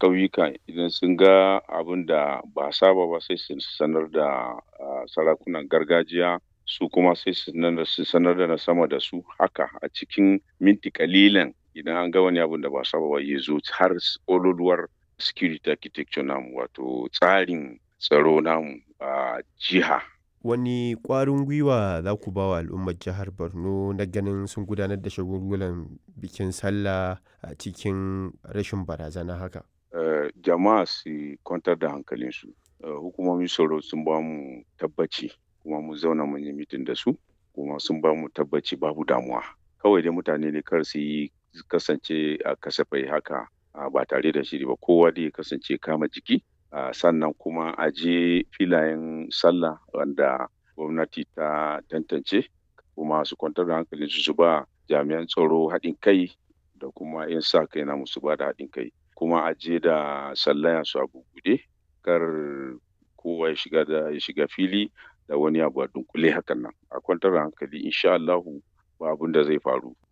ƙauyuka idan sun ga abin da ba a saba ba sai su sanar da sarakunan gargajiya su kuma sai su sanar da na sama da su haka a cikin minti ƙalilan idan an ga wani abin da ba a saba ba ya zo har ƙololuwar security architecture namu wato tsarin tsaro namu a jiha. Wani ƙwarin gwiwa za ku ba wa al'ummar jihar Borno na ganin sun gudanar da shagulgulan bikin sallah a cikin rashin barazana haka? Uh, jama'a su kwantar da hankalinsu. Uh, hukumomin tsaro sun ba mu tabbaci kuma mun zauna mun yi mitin da su kuma sun ba mu tabbaci babu damuwa. Kawai dai mutane ne kar su yi kasance a kasafai haka uh, ba tare da shiri ba kowa dai kasance kama jiki. Uh, sannan kuma a je filayen sallah wanda gwamnati ta tantance kuma su kwantar da hankalinsu su ba jami'an tsaro haɗin kai da kuma 'yan sa kai na musu ba da haɗin kai kuma a je da sallaya su a bubuɗe kar kowa ya shiga da ya shiga fili da wani abu a dunkule hakan nan a kwantar da hankali insha Allahu ba abin da zai faru